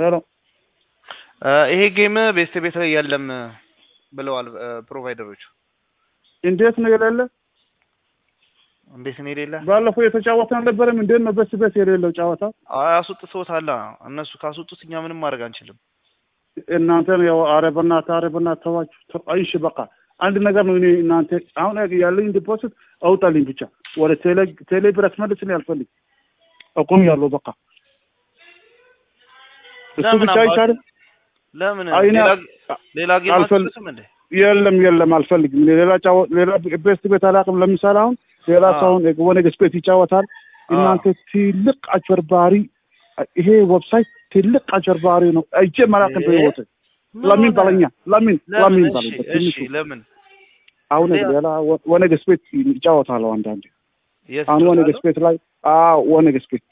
ሄሎ ይሄ ጌም ቤስት ቤት ላይ የለም ብለዋል ፕሮቫይደሮቹ። እንዴት ነው የሌለ? እንዴት ነው የሌለ? ባለፈው የተጫወተ አልነበረም? እንዴት ነው በስ ቤት የሌለው ጨዋታ? አስወጥተውታል። እነሱ ካስወጡት እኛ ምንም ማድረግ አንችልም። እናንተን ያው ኧረ በእናትህ ኧረ በእናትህ ተዋችሁ። እሺ በቃ አንድ ነገር ነው። እኔ እናንተ አሁን ያለኝ ዲፖዚት አውጣልኝ ብቻ ወደ ቴሌ ቴሌ ብር አስመልስልኝ አልፈልግ አቁም ያለው በቃ እሱ ለምን ብቻ አባ- አይቻልም። ለምን አይ እኔ ሌላ ሌላ ጌም አልፈል- አትችልም እንዴ? የለም የለም አልፈልግም። እኔ ሌላ ጫወ ሌላ ቤስት ቤት አላውቅም። ለምሳሌ አሁን ሌላ አዎ። ሰውን ወነገስ ቤት ይጫወታል። አዎ። እናንተ ትልቅ አጭበርባሪ፣ ይሄ ዌብሳይት ትልቅ አጭበርባሪ ነው። አይቼ መላክን እ? በህይወት ምን ለምን ሆነ? በለኛ ለምን ለምን? ለምን እሺ በለኝ እሺ፣ በትንሹ ለምን አሁን ሌላ- ሌላ ወ- ወነገስ ቤት ይጫወታለሁ አንዳንዴ የት አሁን ወነገስ ትወጣለህ? ቤት ላይ አዎ ወነገስ ቤት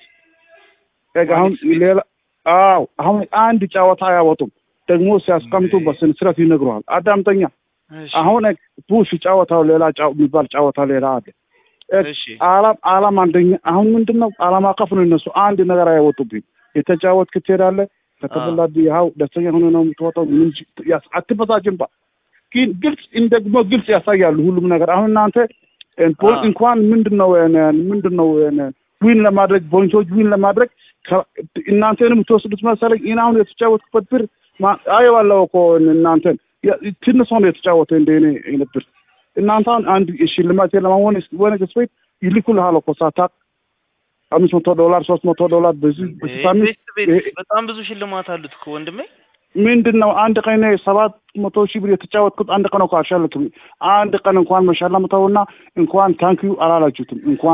በቃ አሁን ወነገስ ቤት? ሌላ አዎ አሁን አንድ ጨዋታ አያወጡም። ደግሞ ሲያስቀምጡ እንዴ? በስነ ስርዓት ይነግሩሃል። አዳምጠኛ እሺ አሁን ቡሽ ጨዋታው ሌላ ጫው የሚባል ጨዋታ ሌላ አለ። እሺ አላም አላም አንደኛ አሁን ምንድን ነው አላማ ከፍ ነው። እነሱ አንድ ነገር አያወጡብኝ። የተጫወትክ ትሄዳለህ። ከተበላብህ ያው ደስተኛ ሆነ ነው የምትወጣው። ምንም ችግር- ያስ- አትበሳጭም። ባ- ግን ግልጽ ደግሞ ግልጽ ያሳያሉ ሁሉም ነገር። አሁን እናንተ እን- ፖ- አዎ። እንኳን ምንድን ነው እን- ምንድን ነው እን- ዊን ለማድረግ ፖይንቶች ዊን ለማድረግ ከ- እናንተንም የምትወስዱት መሰለኝ። ይህን አሁን የተጫወትኩበት ብር ማ- አየዋለሁ እኮ እናንተን ያ- ትንሽ ሆኖ የተጫወተ እንደ እኔ አይነት ብር እናንተ አሁን አንድ ሽልማት ለማሆን ወነ ስፔት ይልኩልሃል እኮ ሳታውቅ አምስት መቶ ዶላር ሶስት መቶ ዶላር በዚህ በዚህ ሳምንት ቤስት ቤት ይሄ- በጣም ብዙ ሽልማት አሉት እኮ ወንድሜ። ምንድን ነው አንድ ቀን ሰባት መቶ ሺህ ብር የተጫወትኩት አንድ ቀን እኮ አልሻለክም። አንድ ቀን እንኳን መሸለምተውና እንኳን ታንኪዩ አላላችሁትም። እንኳን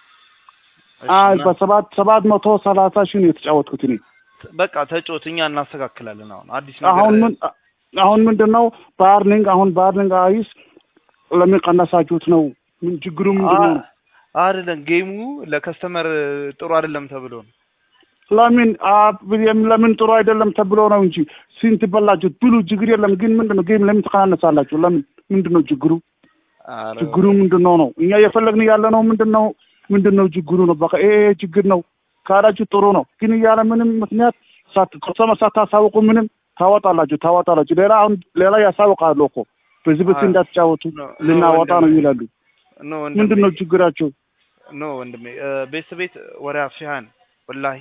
እሺ፣ አ- እና በሰባት ሰባት መቶ ሰላሳ ሺህ ነው የተጫወትኩት እኔ። በቃ ተጫወት፣ እኛ እናስተካክላለን። አሁን አዲስ ነገር አሁን ምን አሁን ምንድን ነው ባርኒንግ አሁን ባርኒንግ አይስ ለምን ቀነሳችሁት ነው? ምን ችግሩ ምንድን ነው? አ- አይደለም ጌሙ ለከስተመር ጥሩ አይደለም ተብሎ ነው። ለምን አ- ብዬም ለምን ጥሩ አይደለም ተብሎ ነው እንጂ ስንት በላችሁ ብሉ፣ ችግር የለም። ግን ምንድን ነው ጌም ለምን ትቀናነሳላችሁ? ለምን ምንድን ነው ችግሩ? ኧረ ችግሩ ምንድን ነው ነው? እኛ እየፈለግን ያለ ነው ምንድን ነው ምንድን ነው ችግሩ ነው? በቃ ይሄ ይሄ ችግር ነው ካላችሁ ጥሩ ነው። ግን እያለ ምንም ምክንያት ሳት- ከሰማ ሳታሳውቁ ምንም ታወጣላችሁ ታወጣላችሁ። ሌላ አሁን ሌላ ያሳውቃሉ እኮ በዚህ በዚህ አይ፣ እንዳትጫወቱ ኖ- ኖ ልናወጣ ነው ወንድሜ፣ ይላሉ። ኖ ምንድን ነው ወንድሜ፣ ችግራቸው? ኖ ወንድሜ፣ ቤት ቤት ወሬ አፍሽሃን ወላሂ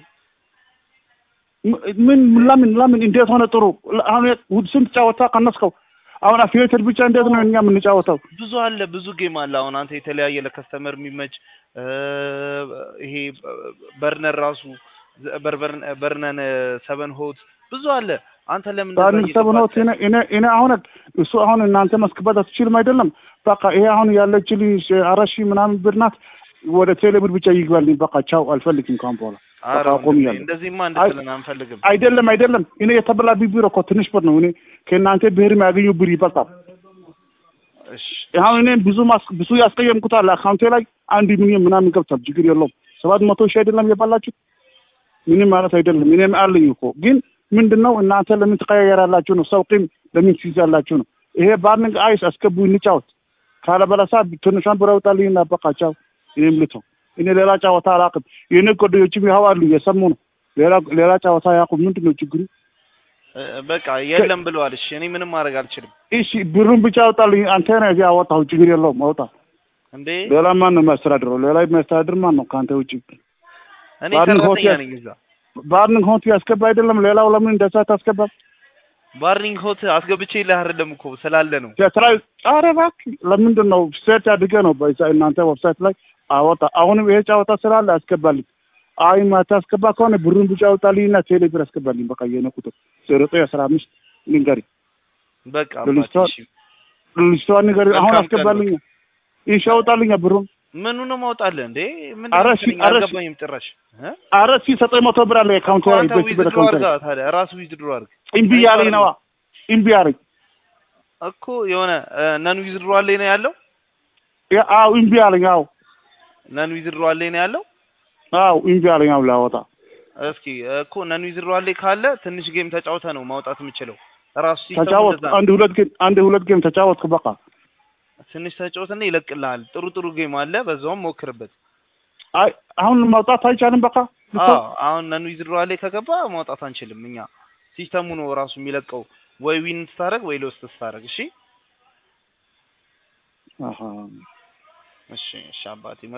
ም- ምን ለምን ለምን እንዴት ሆነ ጥሩ? አሁን ስንት ጫወታ ቀነስከው? አሁን አፊሌትድ ብቻ እንዴት ነው እኛ የምንጫወተው? ብዙ አለ፣ ብዙ ጌም አለ። አሁን አንተ የተለያየ ለከስተመር የሚመች እ፣ ይሄ በርነር ራሱ በርበርን- በርነን ሰቨን ሆት ብዙ አለ። አንተ ለምን እንደዛ ባንን ሰብኖት እየገባህ እኔ እኔ አሁን እሱ አሁን እናንተ መስክበት አትችልም አይደለም። በቃ ይሄ አሁን ያለችልኝ አራት ሺህ ምናምን ብር ናት። ወደ ቴሌ ብር ብቻ ይግባልኝ። በቃ ቻው፣ አልፈልግም ካሁን በኋላ ኧረ በቃ ወንድሜ፣ አቆሚያለሁ። እንደዚህማ አይ- እንድትለን አንፈልግም። አይደለም አይደለም። እኔ የተበላብኝ ብር እኮ ትንሽ ብር ነው። እኔ ከእናንተ ብር የሚያገኘው ብር ይበልጣል። እሺ አሁን እኔ ብዙ ማስ ብዙ ያስቀየምኩት አለ አካውንቴ ላይ አንድ ሚሊዮን ምናምን ገብቷል። ችግር የለውም። ሰባት መቶ ሺህ አይደለም የባላችሁት ምንም ማለት አይደለም። እኔም አለኝ እኮ ግን ምንድን ነው እናንተ ለምን ትቀያየራላችሁ ነው? ሰው ቂም ለምን ትይዛላችሁ ነው? ይሄ ባርኒንግ አይስ አስገቡ እንጫወት። ካለበለሳ ትንሿን ብር አውጣልኝና በቃ ቻው። እኔም ልተው። እኔ ሌላ ጨዋታ አላውቅም። የእኔ ጓደኞችም ይኸው አሉ እየሰሙ ነው። ሌላ ሌላ ጨዋታ አያውቁም። ምንድን ነው ችግሩ? እ፣ በቃ የለም ብለዋል። እሺ እኔ ምንም ማድረግ አልችልም እሺ ብሩን ብቻ አውጣልኝ። አንተ ነህ ያወጣሁ። ችግር የለውም አውጣ። እንዴ። ሌላ ማን ነው የሚያስተዳድረው? ሌላ የሚያስተዳድር ማን ነው ከአንተ ውጭ? እኔ ባርኒንግ ሰራተኛ ሆቴል- ነኝ እዛ ባርኒንግ ሆት ያስገባ አይደለም። ሌላው ለምን እንደዛ ታስገባ? ባርኒንግ ሆት አስገብቼ ይልህ አይደለም እኮ ስላለ ነው። የትራይ ኧረ እባክህ ለምንድን ነው ሴት አድርገህ ነው በዛ እናንተ ዌብሳይት ላይ አወጣ። አሁንም ይሄ ጨዋታ ስላለ አስገባልኝ። አይ ማታስገባ ከሆነ ብሩን ብቻ አውጣልኝና ቴሌ ብር አስገባልኝ። በቃ የኔ ቁጥር ዜሮ ዘጠኝ አስራ አምስት ንገሪኝ። በቃ ልጅቷ- አባቴ፣ እሺ። ልጅቷን ንገሪኝ። አሁን መልካም ቀን አስገባልኝ። ይሽ አውጣልኝ ብሩን። ምኑ ነው ማውጣልህ እንዴ? ምን ኧረ እሺ፣ ኧረ እሺ። አልገባኝም ጭራሽ እ? ኧረ እስኪ ዘጠኝ መቶ ብር አለ አካውንት ላይ አንተ በዚህ ብር ዊዝድሮ አካውንት ላይ አድርጋ ታዲያ ራሱ ዊዝድሮ አድርግ እምቢ ያለኝ ነዋ። እምቢ አለኝ። እኮ የሆነ ነን ዊዝድሮ አለኝ ነው ያለው። ያ- አዎ እምቢ አለኝ። አዎ ነን ዊዝድሮ አለኝ ነው ያለው። አዎ እምቢ አለኝ። አዎ ላወጣ እስኪ እኮ ነን ዊዝድሮ አለኝ ካለ ትንሽ ጌም ተጫውተ ነው ማውጣት የምችለው። ራሱ ሲስተሙ ተጫወት እንደዛ ነው። አንድ ሁለት ጌም አንድ ሁለት ጌም ተጫወትኩ። በቃ ትንሽ ተጫውተና ይለቅልሃል። ጥሩ ጥሩ ጌም አለ፣ በዛውም ሞክርበት። አይ አሁን ማውጣት አይቻልም። በቃ አዎ አሁን ነን ዊዝድሮ አለኝ ከገባ ማውጣት አንችልም እኛ ሲስተሙ ነው ራሱ የሚለቀው ወይ ዊን ስታደርግ ወይ ሎስት ስታደርግ። እሺ አሀ እሺ እሺ አባቴ